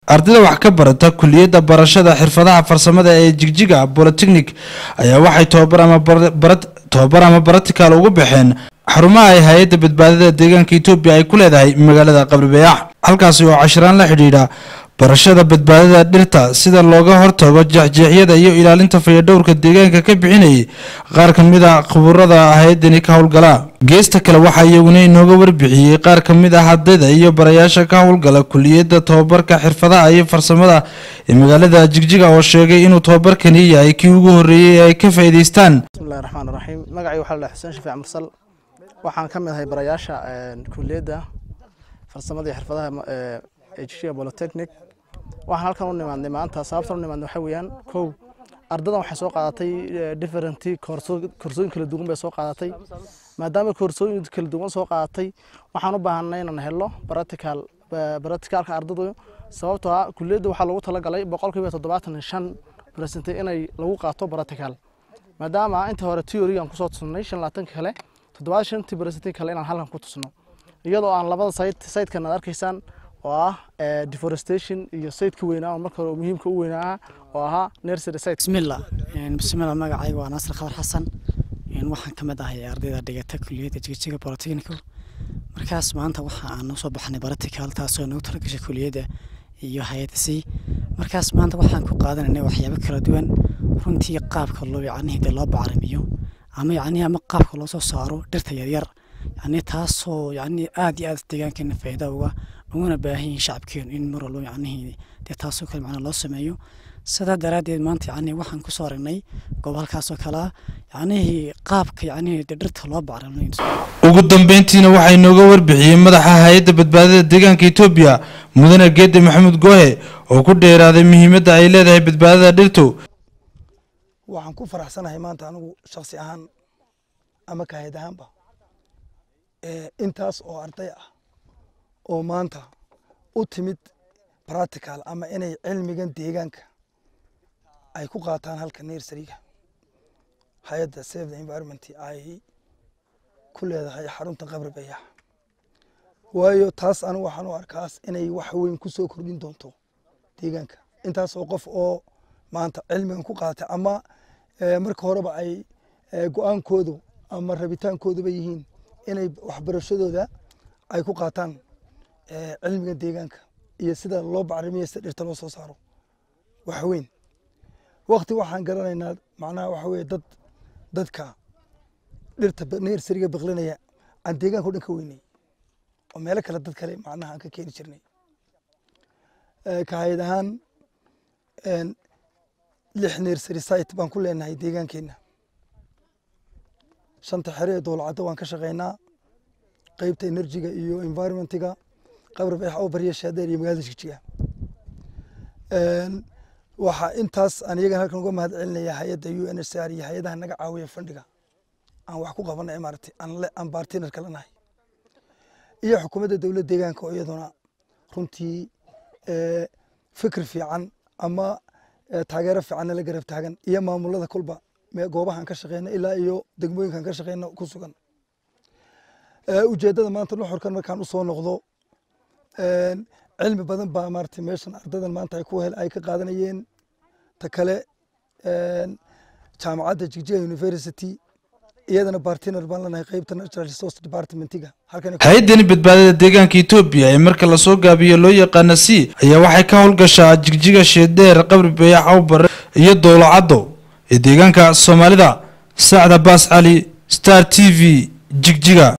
ardayda wax ka barata kuliyadda barashada xirfadaha farsamada ee jigjiga bolotechnic ayaa waxay tobabar ama tobabar ama baratical ugu baxeen xarumaha ay hay-adda badbaadada deegaanka etoobiya ay ku leedahay magaalada qabribayax halkaasi oo cashiraan la xidhiidha barashada badbaadada dhirta sida looga hortago jeexjeexyada iyo ilaalinta fayadhowrka deegaanka ka bixinayay qaar ka mid a khuburada hay-adani ka howlgala geesta kale waxaa iyaguna inooga warbixiyey qaar ka mid ah ardayda iyo barayaasha ka howlgala kuliyadda tobabarka xirfadaha iyo farsamada ee magaalada jigjiga oo sheegay inuu tobabarkani yahay kii ugu horreeyey ee ay ka faa'iidaystaan bismillahi raxmaan raxiim magacay waxaa la dhahay xuseen shafiic mursal waxaan ka mid ahay barayaasha kuliyadda farsamada iyo xirfadaha ee jigjiga bolotechnic waxaan halkan u nimaadnay maanta sababtan u nimaadnay waxaa weeyaan kow ardadan waxay soo qaadatay different koorsooyin kala duwan bay soo qaadatay maadaama koorsooyin kala duwan soo qaadatay waxaan u baahanay inaan helo practical practicalka ardadu sababtoo ah kuliyadda waxaa lagu talagalay boqolkiiba toddobaatan iyo shan percent inay lagu qaato practical maadaama inta hore theory aan kusoo tusnay shan labaatanka kale toddobaatan shantii percent kale inaan halkan ku tusno iyadoo aan labada site sitekan aad arkaysaan oo ah deforestation iyo sayidka weynaa oo marka hore muhiimka u weynaa oo ahaa nursery site bismillah bismillah magacayga waa naasir khadar xasan waxaan ka mid ahay ardayda dhigata kuliyadda jigjiga polytechnical markaas maanta waxa aan usoo baxnay practical taasoo nagu talagashay kuliyadda iyo hay-adda c markaas maanta waxaan ku qaadanaynay waxyaabo kala duwan runtii qaabka loo yacnihii dee loo bacrimiyo ama yacnihi ama qaabka loo soo saaro dhirta yaryar yacni taasoo yacni aad iyo aad deegaankeena faa'iida uga uguna baahan yihiin shacabkeenu in mar walba yacnihii dee taasoo kale macnaa loo sameeyo sidaa daraaddeed maanta yacni waxaan kusoo aragnay goob halkaasoo kale ah yacnihii qaabka yacnihii dee dhirta loo bacriminayo ugu dambeyntiina waxaa inooga warbixiyey madaxa hay-adda badbaadada deegaanka etoobiya mudane geede maxamuud goohe oo ku dheeraaday muhiimadda ay leedahay badbaadada dhirtu waxaan ku faraxsanahay maanta anigu shaksi ahaan ama kahayd ahaanba intaas oo arday ah oo maanta u timid practical ama inay cilmigan deegaanka ay ku qaataan halka nersariga hay-adda save the environment ay ku leedahay xarunta qabri bayax waayo taas anigu waxaan u arkaas inay wax weyn ku soo kordhin doonto deegaanka intaas oo qof oo maanta cilmigan ku qaatay ama marka horeba ay go-aankoodu ama rabitaankooduba yihiin inay waxbarashadooda ay ku qaataan cilmiga deegaanka iyo sida loo bacrimiyo sida dhirta loo soo saaro wax weyn wakti waxaan garanaynaa macnaha waxa weye dad dadka dhirta nersariga baqlinaya aan deegaanka o dhan ka weynay oo meelo kale dad kale macnaha aan ka keeni jirnay kahayad ahaan lix nersary site baan ku leenahay deegaankeena shanta xere ee dowlacadda waan ka shaqeynaa qeybta enerjiga iyo environmentiga qabri bayax oo barya shaadeer iyo magaalada jigjiga waxaa intaas aan iyagan halkan uga mahad celinaya hay-adda u n h r iyo hay-adaha naga caawiya fandhiga aan wax ku qabanay maaragtay aan bartiner kala nahay iyo xukuumadda dowladda deegaanka oo iyaduna runtii fikir fiican ama taageero fiicanna la garab taagan iyo maamulada kulba goobahaan ka shaqeyna ilaa iyo degmooyinkaan ka shaqeyna ku sugan ujeeddada maanta nuxurkan markaan usoo noqdo cilmi badan baa maaragtay meeshan ardadan maanta ay ku hel ay ka qaadanayeen ta kale jaamacadda jigjiga university iyadana bartiner baan lanahay qeybta natural resource departmentiga hay-addani badbaadada deegaanka etoobiya ee marka lasoo gaabiyo loo yaqaana c ayaa waxay ka howlgashaa jigjiga sheedheer qabri bayax awbare iyo dowlacaddo ee deegaanka soomaalida sacda baas cali star t v jigjiga